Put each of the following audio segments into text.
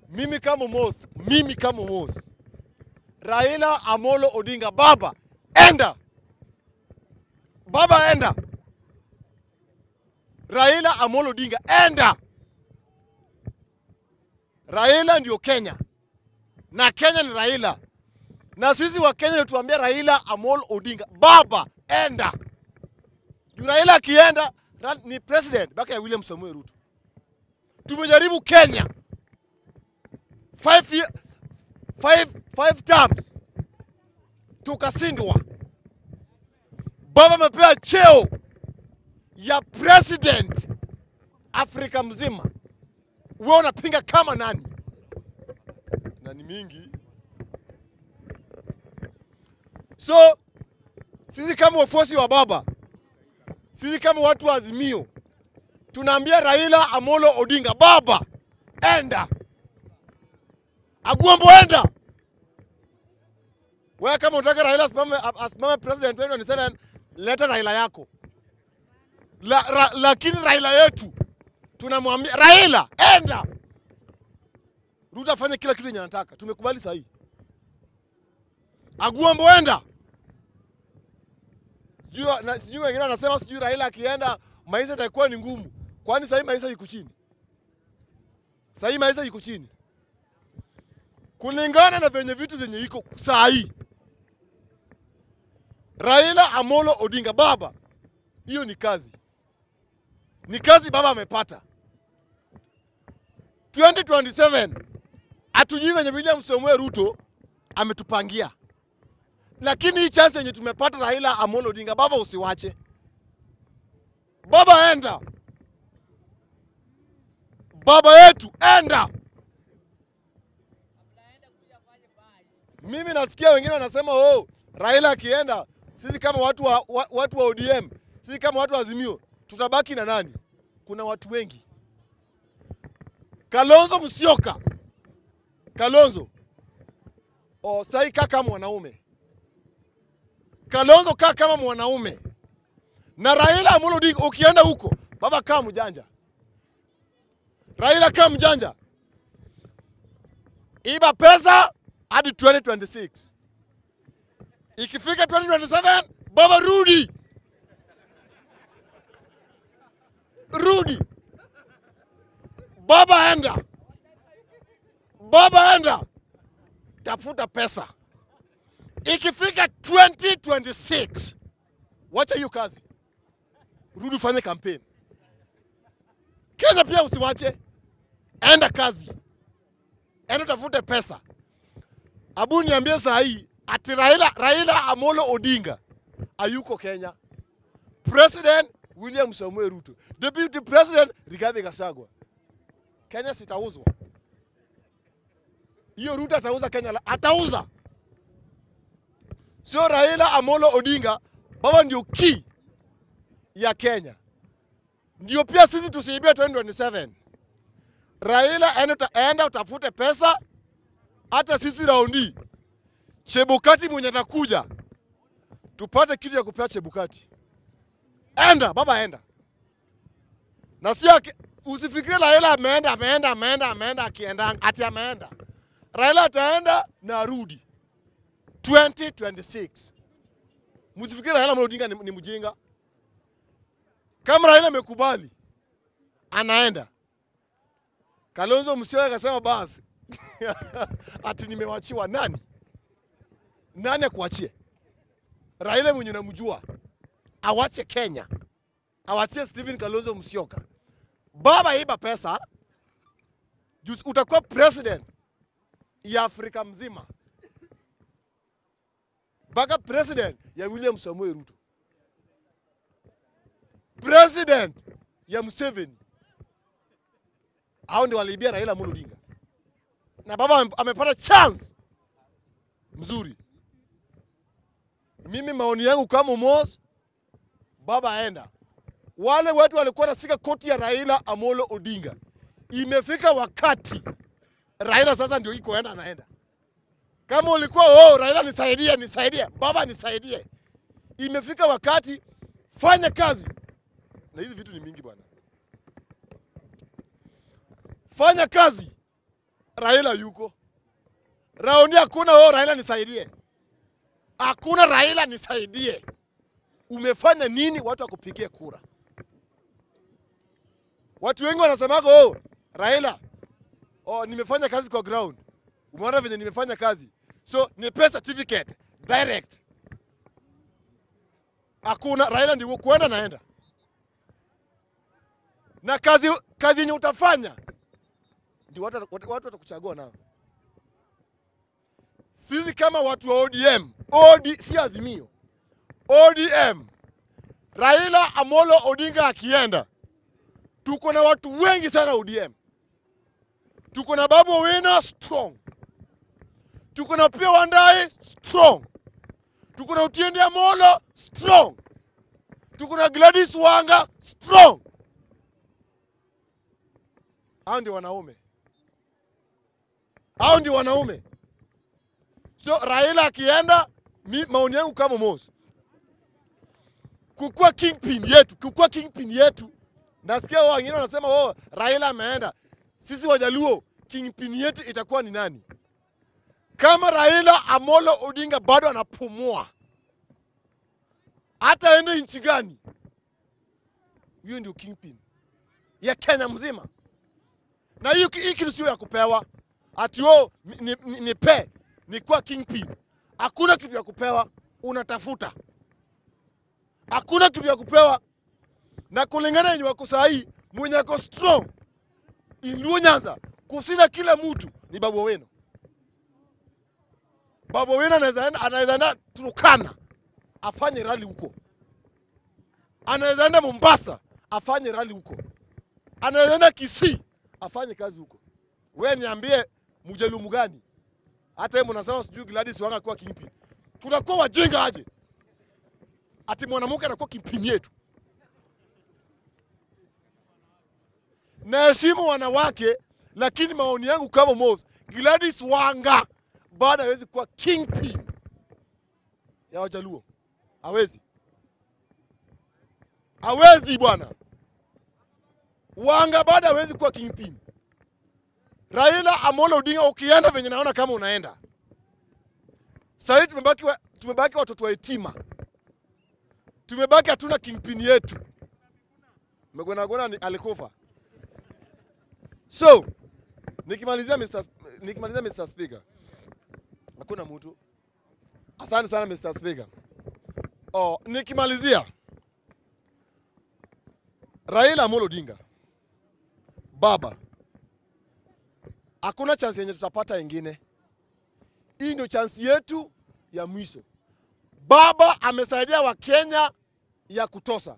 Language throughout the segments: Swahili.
mimi kama Mos, mimi kama Mos, Raila Amolo Odinga, baba enda, baba enda, Raila Amolo Odinga enda. Raila ndio Kenya na Kenya ni Raila, na sisi wa Kenya tuambia Raila Amolo Odinga, baba enda. Juu Raila akienda ra- ni president baka ya William Samuel Ruto. Tumejaribu Kenya five, year, five, five terms tukashindwa. Baba amepewa cheo ya president Afrika mzima, wewe unapinga kama nani? Na ni mingi. So sisi kama wafuasi wa baba, sisi kama watu wa Azimio tunaambia Raila Amolo Odinga, baba enda, Agwambo enda. Wewe kama unataka Raila asimame, asimame president 2027 leta Raila yako la, ra, lakini Raila yetu tunamwambia Raila enda, Ruto afanye kila kitu yenye anataka. Tumekubali sahihi. Agwambo enda sijui na- sijui wengine wanasema sijui Raila akienda maisha itakuwa ni ngumu. Kwani sahii maisha iko chini? Sahii maisha iko chini kulingana na venye vitu zenye iko sahii. Raila Amolo Odinga, baba, hiyo ni kazi, ni kazi baba amepata. 2027 hatujui venye William Samoei Ruto ametupangia lakini hii chance yenye tumepata Raila Amolo Odinga, baba usiwache, baba enda, baba yetu enda. Mimi nasikia wengine wanasema oh, Raila akienda, sisi kama watu wa, wa, watu wa ODM, sisi kama watu wa Azimio tutabaki na nani? Kuna watu wengi. Kalonzo Musyoka, Kalonzo oh, sai kaa kama mwanaume Kalonzo kaa kama mwanaume na Raila Amolo Odinga, ukienda huko baba, kaa mjanja. Raila kaa mjanja, iba pesa hadi 2026. Ikifika 2027 baba, rudi rudi, baba, enda baba, enda tafuta pesa ikifika 2026 wacha hiyo kazi, rudi ufanye kampeni. Kenya pia usiwache, enda kazi, enda tafute pesa. Abu niambie saa hii ati Raila, Raila Amolo Odinga ayuko Kenya, President William Samoei Ruto, Deputy President Rigathi Gachagua. Kenya sitauzwa hiyo. Ruto atauza Kenya, la- atauza sio Raila Amolo Odinga. Baba ndio key ya Kenya, ndio pia sisi tusiibie 2027. Raila enda, uta- enda utafute pesa, hata sisi raundi Chebukati mwenye atakuja tupate kitu ya kupea Chebukati. Enda baba, enda na sio aki- usifikirie Raila ameenda ameenda ameenda ameenda akienda ati ameenda. Raila ataenda na arudi 2026. Msifikiri Raila Amolo Odinga ni, ni mjinga. Kama Raila amekubali anaenda. Kalonzo Musyoka akasema basi ati nimewachiwa nani? Nani akuachie? Raila mwenye namjua awache Kenya, awachie Stephen Kalonzo Musyoka. Baba iba pesa, juu utakuwa president ya Afrika mzima mpaka president ya William Samoei Ruto, president ya Museveni. Hao ndio waliibia Raila Amolo Odinga, na baba ame- amepata chance mzuri. Mimi maoni yangu kama Mos, baba aenda. Wale watu walikuwa nasika koti ya Raila Amolo Odinga, imefika wakati Raila sasa ndio iko enda anaenda kama ulikuwa oh, Raila nisaidie, nisaidie, baba nisaidie. Imefika wakati fanya kazi, na hizi vitu ni mingi bwana. Fanya kazi, Raila yuko raundi, hakuna oh, Raila nisaidie, hakuna Raila nisaidie. Umefanya nini watu wakupigie kura? Watu wengi wanasemaga oh, Raila oh, nimefanya kazi kwa ground, umeona venye nimefanya kazi, so nipe certificate direct. Hakuna Raila, ndio kuenda naenda na kazi kazi yenye utafanya ndio watu watu watu watakuchagua nao. Sisi kama watu wa ODM, OD, si Azimio, ODM, Raila Amolo Odinga akienda, tuko na watu wengi sana ODM. Tuko na Babu Owino strong, tuko na Opiyo Wandayi strong, tuko na Otiende Amolo strong, tuko na Gladys Wanga strong. Hao ndio wanaume, hao ndio wanaume. So Raila akienda, mi maoni yangu kama Mos, kukuwa kingpin yetu, kukuwa kingpin yetu. Nasikia wao wengine wanasema oh, Raila ameenda, sisi Wajaluo kingpin yetu itakuwa ni nani? Kama Raila Amolo Odinga bado anapumua, hata aende nchi gani, huyo ndio kingpin ya Kenya mzima na hii hii kitu sio ya kupewa ati oh, ni, ni, ni pe ni kuwa kingpin. Hakuna kitu ya kupewa, unatafuta. Hakuna kitu ya kupewa, na kulingana yenye wako sahii, mwenye ako strong Luo Nyanza kusina kila mtu ni Babu Owino. Babu Owino anaweza enda anaweza enda Turkana afanye rali huko, anaweza enda Mombasa afanye rali huko, anaweza enda Kisii afanye kazi huko. We niambie mjalumu gani? Hata yeye mnasema sijui Gladys Wanga kuwa kingpin. Tunakuwa wajinga aje? Ati mwanamke anakuwa kingpin yetu. Naheshimu wanawake, lakini maoni yangu kama Mos, Gladys Wanga bado hawezi kuwa kingpin ya Wajaluo. Hawezi, hawezi bwana. Wanga bado hawezi kuwa kingpin. Raila Amolo Odinga, ukienda venye naona kama unaenda sahii, tumebaki wa, tumebaki watoto wa yatima, tumebaki hatuna kingpin yetu. Mgwenagwena ni- alikufa. So nikimalizia Mr. Sp- nikimalizia Mr. Speaker, hakuna mtu. Asante sana Mr. Speaker. Oh, nikimalizia Raila Amolo Odinga baba, hakuna chance yenye tutapata ingine. Hii ndio chance yetu ya mwisho. Baba amesaidia Wakenya ya kutosha.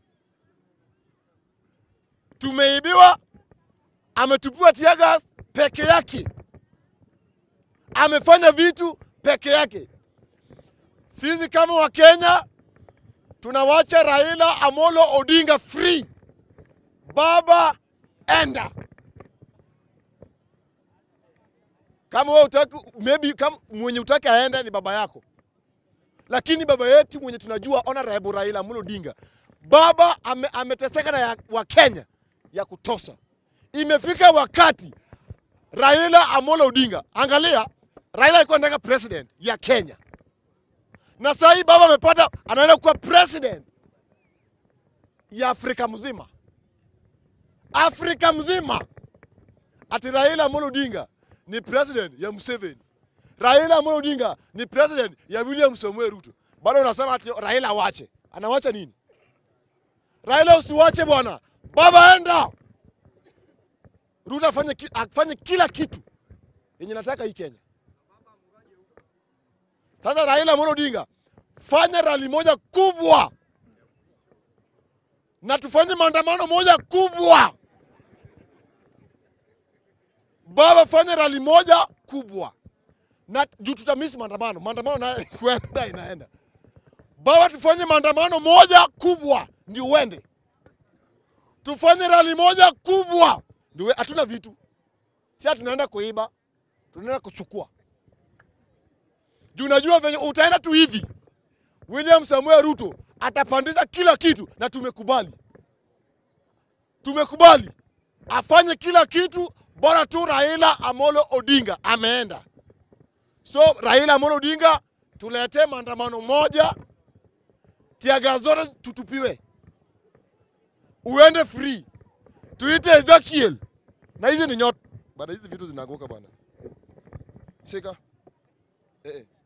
Tumeibiwa, ametupiwa tear gas peke yake, amefanya vitu peke yake. Sisi kama Wakenya tunawacha Raila Amolo Odinga free. Baba enda. Kama wewe utaki, maybe kama mwenye utaki aende ni baba yako, lakini baba yetu mwenye tunajua Honorable Raila Amolo Odinga, baba ame, ameteseka na ya, wa Kenya ya kutosha. Imefika wakati Raila Amolo Odinga, angalia, Raila alikuwa anataka president ya Kenya, na sasa hii baba amepata, anaenda kuwa president ya Afrika mzima, Afrika mzima. Ati Raila Amolo Odinga ni president ya Museveni, Raila Amolo Odinga ni president ya William Samoei Ruto. Bado unasema ati Raila awache, anawacha nini? Raila usiwache bwana, baba enda. Ruto afanye, ki- afanye kila kitu yenye nataka hii Kenya. Sasa Raila Amolo Odinga, fanya rali moja kubwa na tufanye maandamano moja kubwa. Baba, fanya rali moja kubwa na juu tutamisi maandamano, maandamano nayo kwenda inaenda. Baba, tufanye maandamano moja kubwa ndio uende, tufanye rali moja kubwa ndio we- hatuna vitu, si ati tunaenda kuiba, tunaenda kuchukua juu najua venye utaenda tu hivi, William Samuel Ruto atapandisha kila kitu, na tumekubali, tumekubali afanye kila kitu. bora tu Raila Amolo Odinga ameenda. So Raila Amolo Odinga, tuletee maandamano moja, tiaga zote tutupiwe, uende free, tuite Ezekiel na hizi ni nyota bana, hizi vitu zinaanguka bana, shika eh, eh.